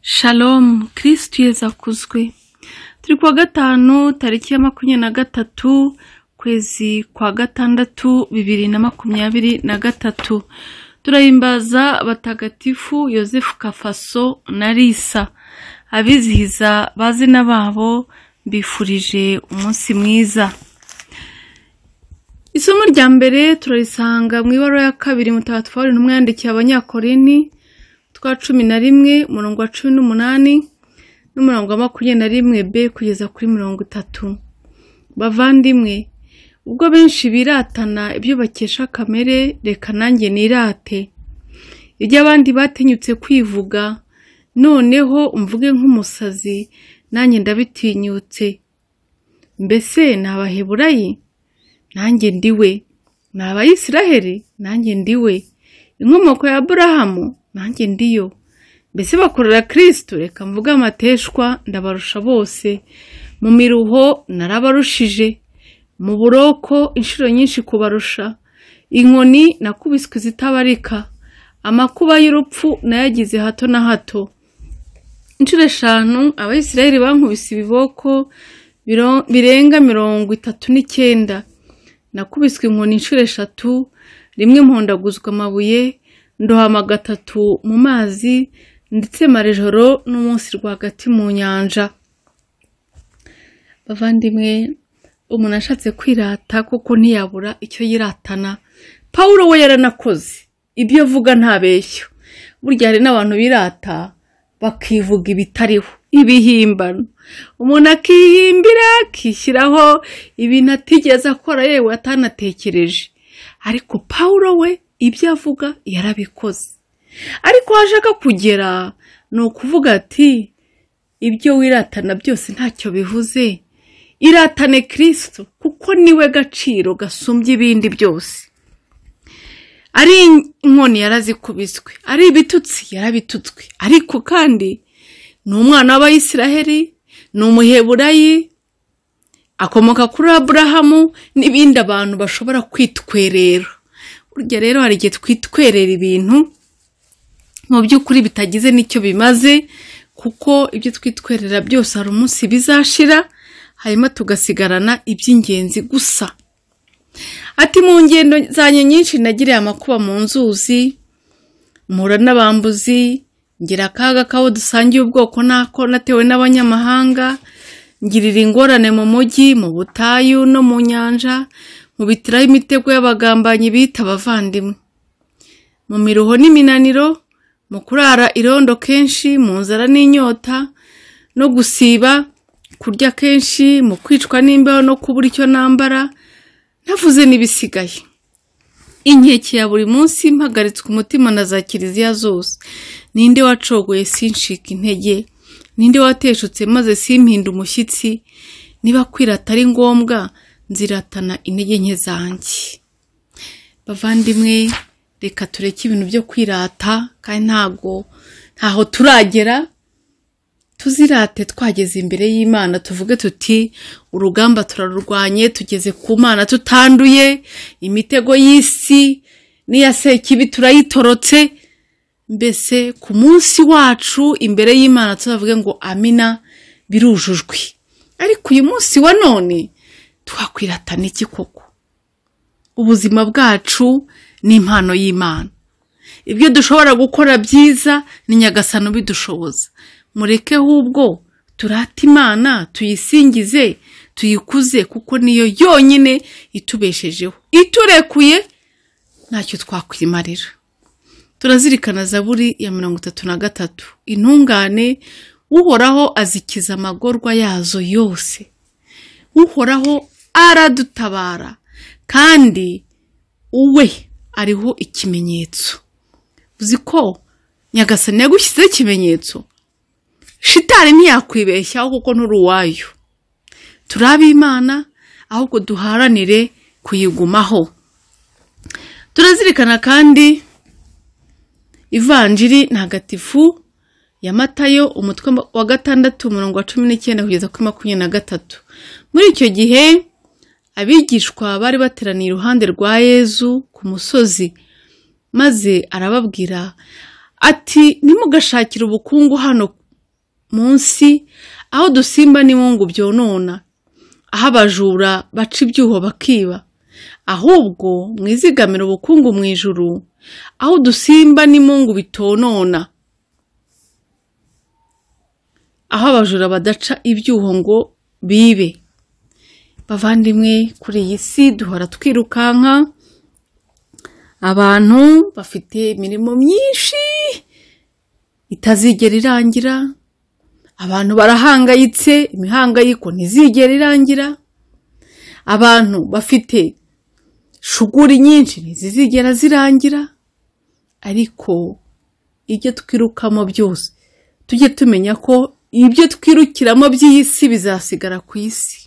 Shalom kirisitu yeza kuzwi turi kuwa gatanu tariki ya makumyabiri na gatatu ukwezi kwa gatandatu bibiri na makumyabiri na gatatu turahimbaza abatagatifu yosefu kafaso na risa abizihiza bazina babo bifurije umunsi mwiza isomo rya mbere turarisanga mu ibara ya kabiri mutagatifu wari intumwa yandikiye abanyakorini twa cumi na rimwe umurongo wa cumi n'umunani n'umurongo wa makumyabiri na rimwe b kugeza kuri mirongo itatu bavandimwe ubwo benshi biratana ibyo bakesha kamere reka nanjye nirate ibyo abandi batinyutse kwivuga noneho mvuge nk'umusazi nanjye ndabitinyutse mbese ni abaheburayi nanjye ndiwe ni abayisiraheli nanjye ndiwe inkomoko ya aburahamu nanjye ndiyo mbese bakorera kirisitu reka mvuge amateshwa ndabarusha bose mu miruho narabarushije mu buroko inshuro nyinshi kubarusha inkoni nakubiswe zitabarika amakuba y'urupfu nayagize hato na hato inshuro eshanu abayisiraheli bankubise ibiboko biro- birenga mirongo itatu n'icyenda nakubiswe inkoni inshuro eshatu rimwe mpondaguzwa amabuye ndohama gatatu mu mazi ndetse marejoro n'umunsi rwagati mu nyanja bavandimwe umuntu ashatse kwirata kuko ntiyabura icyo yiratana pawulo we yaranakoze ibyo avuga ntabeshyo burya hari n'abantu birata bakivuga ibitariho ibihimbano umuntu akihimbira akishyiraho ibintu atigeze akora yewe atanatekereje ariko pawulo we ibyo avuga yarabikoze ariko aho ashaka kugera ni ukuvuga ati ibyo wiratana byose ntacyo bivuze iratane kirisito kuko niwe gaciro gasumbye ibindi byose ari inkoni yarazikubiswe ari ibitutsi yarabitutswe ariko kandi ni umwana w'abayisiraheli ni umuheburayi akomoka kuri aburahamu n'ibindi abantu bashobora kwitwerera burya rero hari igihe twitwerera ibintu mu by'ukuri bitagize n'icyo bimaze kuko ibyo twitwerera byose hari umunsi bizashira hanyuma tugasigarana iby'ingenzi gusa ati mu ngendo zanjye nyinshi nagiriye amakuba mu nzuzi mpura n'abambuzi ngira akaga k'abo dusangiye ubwoko n'ako natewe n'abanyamahanga ngirira ingorane mu mujyi mu butayu no mu nyanja mubitiraho imitego y'abagambanyi bita abavandimwe mu miruho n'iminaniro mu kurara irondo kenshi mu nzara n'inyota no gusiba kurya kenshi mu kwicwa n'imbeho no kubura icyo nambara navuze n'ibisigaye inkeke ya buri munsi mpagaritswe umutima na za kiliziya zose ninde wacogoye sincika intege ninde wateshutse maze simpinde umushyitsi niba kwirata ari ngombwa nziratana intege nke zanjye bavandimwe reka tureke ibintu byo kwirata kandi ntago ntaho turagera tuzirate twageze imbere y'imana tuvuge tuti urugamba turarurwanye tugeze ku mana tutanduye imitego y'isi n'iya sekibi turayitorotse mbese ku munsi wacu imbere y'imana tuzavuge ngo amina birujujwe ariko uyu munsi wa none twakwiratana iki koko ubuzima bwacu ni impano y'imana ibyo dushobora gukora byiza ni nyagasani ubidushoboza mureke ahubwo turate imana tuyisingize tuyikuze kuko niyo yonyine itubeshejeho iturekuye ntacyo twakwimarira turazirikana zaburi ya mirongo itatu na gatatu intungane uhoraho azikiza amagorwa yazo yose uhoraho aradutabara kandi uwe ariho ikimenyetso uzi ko nyagasani yagushyizeho ikimenyetso shitari ntiyakwibeshyaho kuko nturi uwayo turi ab'imana ahubwo duharanire kuyigumaho turazirikana kandi ivanjiri ntagatifu ya matayo umutwe wa gatandatu umurongo wa cumi n'icyenda kugeza kuri makumyabiri na gatatu muri icyo gihe abigishwa bari bateraniye iruhande rwa yezu ku musozi maze arababwira ati nimugashakire ubukungu hano munsi aho dusimba n'ibungu byonona aho abajura baca ibyuho bakiba ahubwo mwizigamire ubukungu mu ijuru aho udusimba n'imungu bitonona aho abajura badaca ibyuho ngo bibe bavandimwe kuri iyi si duhora twirukanka abantu bafite imirimo myinshi itazigera irangira abantu barahangayitse imihangayiko ntizigera irangira abantu bafite shuguri nyinshi ntizizigera zirangira ariko ibyo twirukamo byose tujye tumenya ko ibyo twirukiramo by'iyi si bizasigara ku isi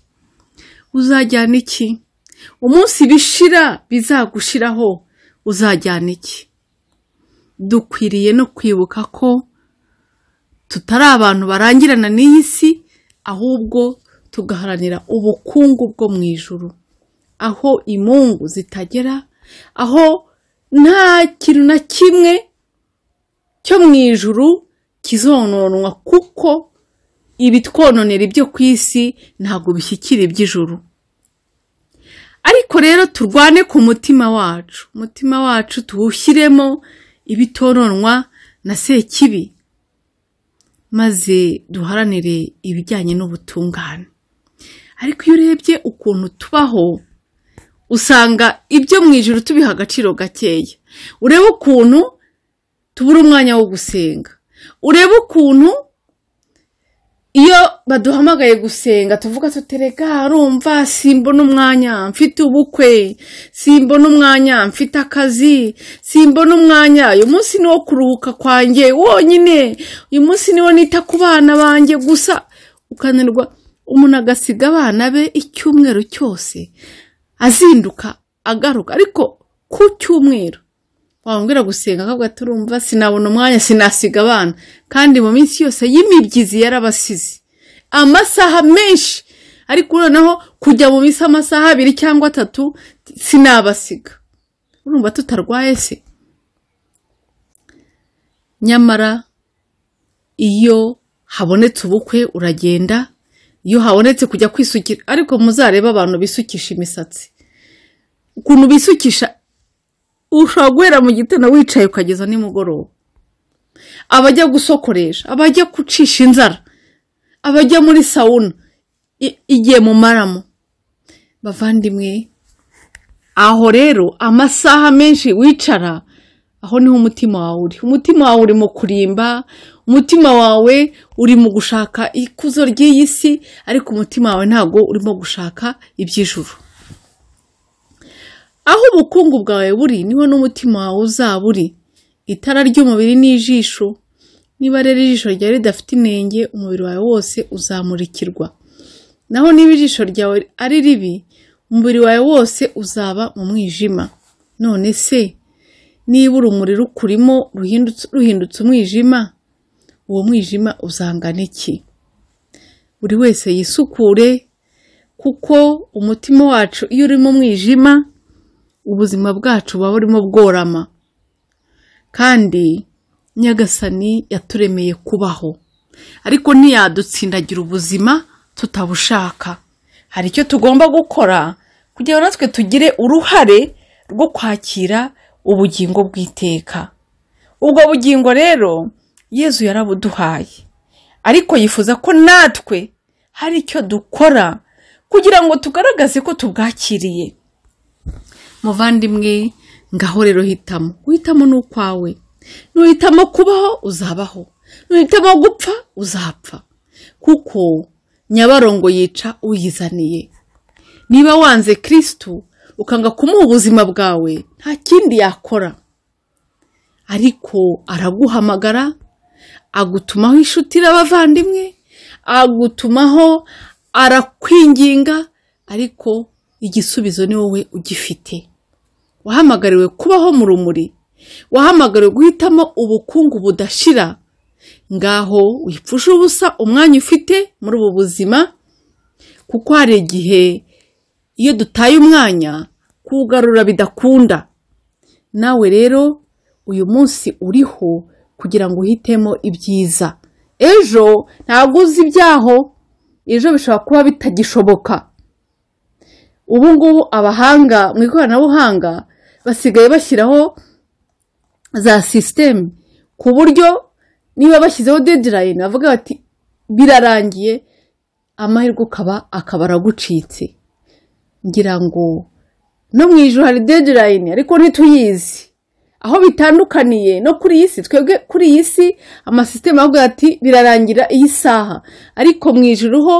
uzajyana iki umunsi bishira bizagushiraho uzajyana iki dukwiriye no kwibuka ko tutari abantu barangirana n'iyi si ahubwo tugaharanira ubukungu bwo mu ijuru aho imungu zitagera aho nta kintu na kimwe cyo mu ijuru kizononwa kuko ibitwononera ibyo ku isi ntabwo bishyikira iby'ijuru ariko rero turwane ku mutima wacu umutima wacu tuwushyiremo ibitononwa na sekibi maze duharanire ibijyanye n'ubutungane ariko iyo urebye ukuntu tubaho usanga ibyo mu ijoro tubiha agaciro gakeya urebe ukuntu tubura umwanya wo gusenga urebe ukuntu iyo baduhamagaye gusenga tuvuga tutereka harumva simbona umwanya mfite ubukwe simbona umwanya mfite akazi simbona umwanya uyu munsi ni wo kuruhuka kwanjye wonyine uyu munsi ni wo nita ku bana banjye gusa ukananirwa umuntu agasiga abana be icyumweru cyose azinduka agaruka ariko ku cyumweru wambwira gusenga akavuga turumva sinabona umwanya sinasiga abana kandi mu minsi yose y'imibyizi yarabasize amasaha menshi ariko noneho kujya mu minsi amasaha abiri cyangwa atatu sinabasiga urumva tutarwaye se nyamara iyo habonetse ubukwe uragenda iyo habonetse kujya kwisukira ariko muzarebe abantu bisukisha imisatsi ukuntu bisukisha ushobora guhera mu gitondo wicaye ukageza nimugoroba abajya gusokoresha abajya gucisha inzara abajya muri sawuna igiye mu maramo bavandimwe aho rero amasaha menshi wicara aho niho umutima wawe uri umutima wawe uri mu kurimba umutima wawe uri mu gushaka ikuzo ry'iyi si ariko umutima wawe ntabwo urimo gushaka iby'ijuru aho ubukungu bwawe buri niho n'umutima wawe uzaba uri itara ry'umubiri n'ijisho niba rero ijisho ryawe ridafite inenge umubiri wawe wose uzamurikirwa naho niba ijisho ryawe ari ribi umubiri wawe wose uzaba mu mwijima none se niba urumuri rukurimo ruhindutse umwijima uwo mwijima uzangana iki buri wese yisukure kuko umutima wacu iyo uri mu mwijima ubuzima bwacu buba burimo bworama kandi nyagasani yaturemeye kubaho ariko ntiyadutsindagira ubuzima tutabushaka hari icyo tugomba gukora kugira ngo natwe tugire uruhare rwo kwakira ubugingo bw'iteka ubwo bugingo rero yezu yarabuduhaye ariko yifuza ko natwe hari icyo dukora kugira ngo tugaragaze ko tubwakiriye muvandimwe ngaho rero hitamo uhitamo ni ukwawe nuhitamo kubaho uzabaho nuhitamo gupfa uzapfa kuko nyabarongo yica uyizaniye niba wanze kirisitu ukanga kumuha ubuzima bwawe nta kindi yakora ariko araguhamagara agutumaho inshuti n'abavandimwe agutumaho arakwinginga ariko igisubizo ni wowe ugifite wahamagariwe kubaho mu rumuri wahamagariwe guhitamo ubukungu budashira ngaho wipfusha ubusa umwanya ufite muri ubu buzima kuko hari igihe iyo dutaye umwanya kuwugarura bidakunda nawe rero uyu munsi uriho kugira ngo uhitemo ibyiza ejo ntabwo uzi ibyaho ejo bishobora kuba bitagishoboka ubu ngubu abahanga mu ikoranabuhanga basigaye bashyiraho za sisiteme ku buryo niba bashyizeho dedirayini bavuga bati birarangiye amahirwe ukaba akaba aragucitse ngira ngo no mu ijoro hari dedirayini ariko ntituyizi aho bitandukaniye no kuri iyi si twebwe kuri iyi si amasisiteme avuga ati birarangira iyi saha ariko mu ijoro ho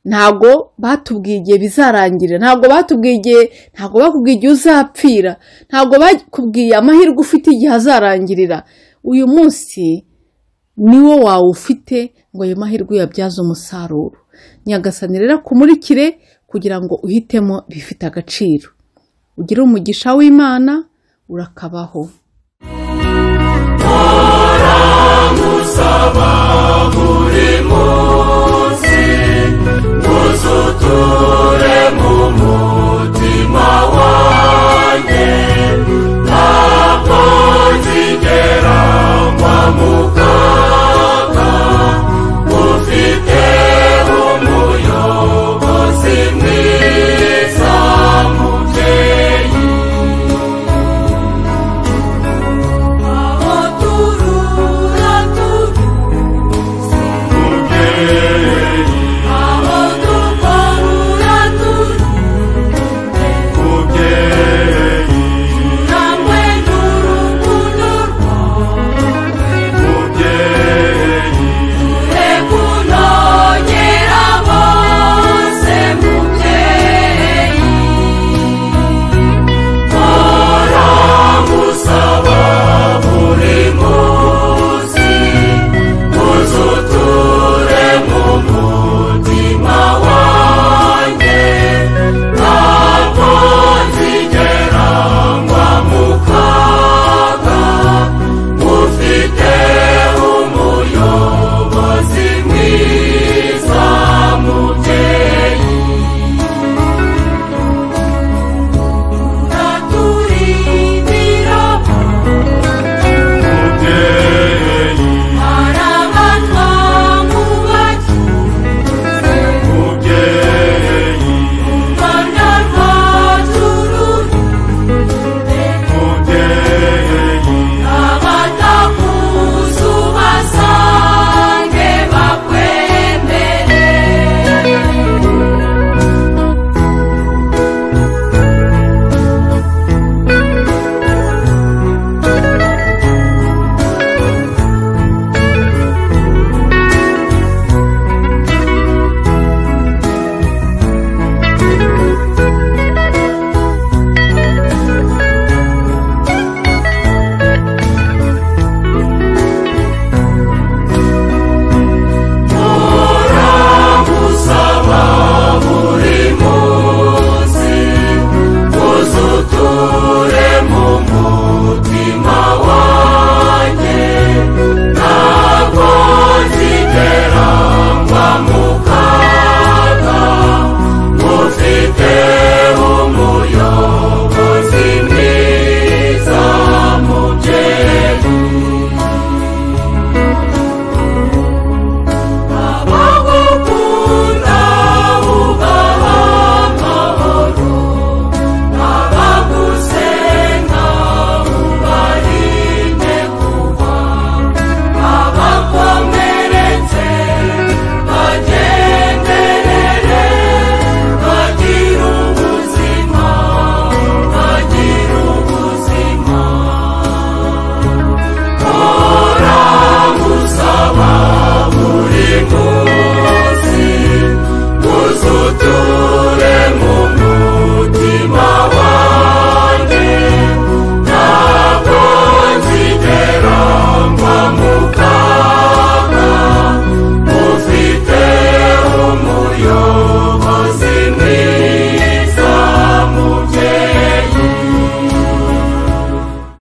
ntabwo batubwiye igihe bizarangira ntabwo batubwiye igihe ntabwo bakubwiye igihe uzapfira ntabwo bakubwiye amahirwe ufite igihe azarangirira uyu munsi niwo wawe ufite ngo ayo mahirwe uyabyaze umusaruro nyagasani rero akumurikire kugira ngo uhitemo bifite agaciro ugire umugisha w'imana urakabaho musaba buri munsi ngo uzuture mu munsi